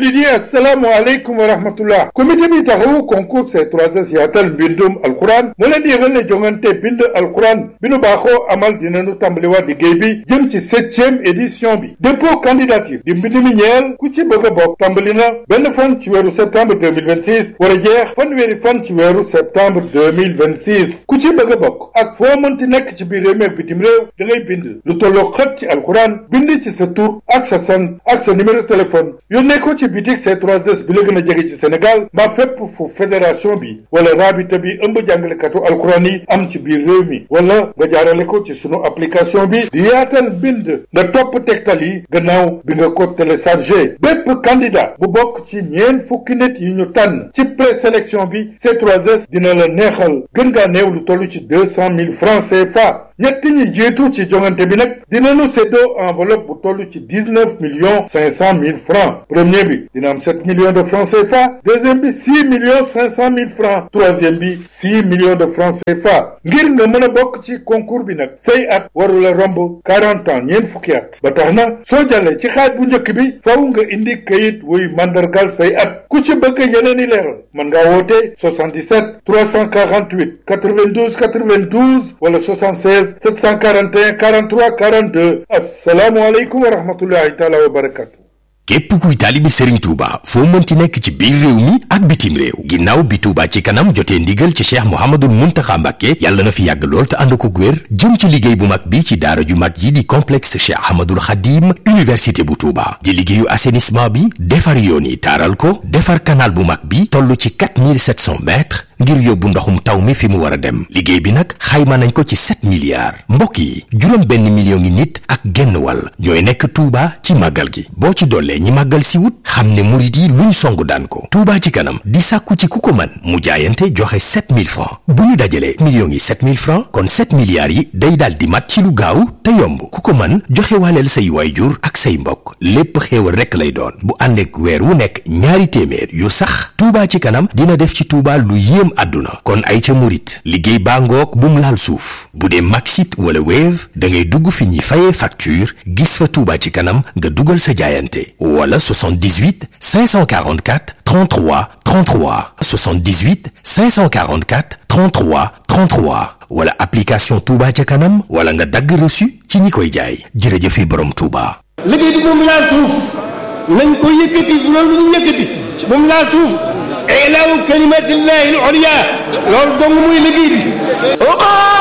jullit yi assalaamu aleykum wa rahmatullah comité bi taxawu concours C3S yaatal mbindum alquran moo leen di yëgal ne jongante bind alquran bi nu baaxoo amal dinañu tàmbaliwaat liggéey bi jëm ci septième édition bi dépôt candidature di mbind mi ñeel ku ci bëgg a bokk tàmbali na benn fan ci weeru septembre 2026 war a jeex fanweeri fan ci weeru septembre 2026 ku ci bëgg a bokk ak foo mënti nekk ci biir réew mi ak bitim réew da ngay bind lu tolloo xët ci alquran bind ci sa tur ak sa sant ak sa numéro téléphone yónnee ko ci bitik C3S bi la gën a jege ci Sénégal mbaa fépp fu fédération bi wala rabita bi ëmb jàngalekatu alxuraan yi am ci biir réew mi wala nga jaarale ko ci sunu application bi di yaatal bind nga topp tegtal yi gannaaw bi nga ko téléchargé bépp candidat bu bokk ci ñeen fukki nit yi ñu tànn ci présélection bi C3S dina la neexal gën ngaa néew lu toll ci deux cent mille francs CFA ñetti ñi jiitu ci jongante bi nag dinañu séddoo enveloppe bu toll ci dix neuf millions cinq cent mille francs premier bi dina am sept millions de francs CFA deuxième bi six millions cinq cent mille francs troisième bi six millions de francs CFA ngir nga mën a bokk ci concours bi nag say at warula romb quarante ans ñeent fukki at ba tax na soo jàllee ci xaaj bu njëkk bi faw nga indi kayit wuy mandargal say at ku ci bëgg yeneen i leeral mën ngaa woote 77 348 92 92 wala 76 741 43 42 asalaamualeykum wa rahmatullahi taala wa barakatu képp kuy taalibi Serigne Touba foo mënti nekk ci biir réew mi ak bitim réew ginnaaw bi Touba ci kanam jotee ndigal ci cheikh Mouhamadul Mountakha Mbacké yàlla na fi yàgg lool te ànd ko wér jëm ci liggéey bu mag bi ci daara ju mag yi di complexe cheikh Ahmadul Khadim université bu Touba di liggéeyu assainissement bi defar yoon yi taaral ko defar canal bu mag bi toll ci 4700 mètres ngir yóbbu ndoxum taw mi fi mu war a dem liggéey bi nag xayma nañ ko ci 7 milliards mbokk yi juróom benn million ngi nit ak genn wàll ñooy nekk Touba ci màggal gi boo ci dollee ñi màggal si wut xam ne murit yi luñ song daan ko Touba ci kanam di sàkku ci ku ko man mu jaayante joxe 7000 francs bu ñu dajalee millions yi 7000 francs kon 7 milliards yi day daal di mat ci lu gaaw te yomb ku ko man joxe waaleel say waayjur ak say mbokk lépp xéewal rekk lay doon bu àndeek weer wu nekk ñaari téeméer yu sax Touba ci kanam dina def ci Touba lu yéem àdduna kon ay ca murit liggéey baa ngoog bum laal suuf bu dee Maxit wala Wave da ngay dugg fi ñuy fayee facture gis fa Touba ci kanam nga dugal sa jaayante wala 78 544 33 33 78 544 33 33 wala application Touba ca kanam wala nga dagg reçu ci ñi koy jaay jërëjëfe borom Touba. liggéey bi moom laal suuf nañ ko yëkkati bu loolu ñu yëkkati moom laal suuf ilaahu kalimatillahi al-ulya loolu dong muy liggéey bi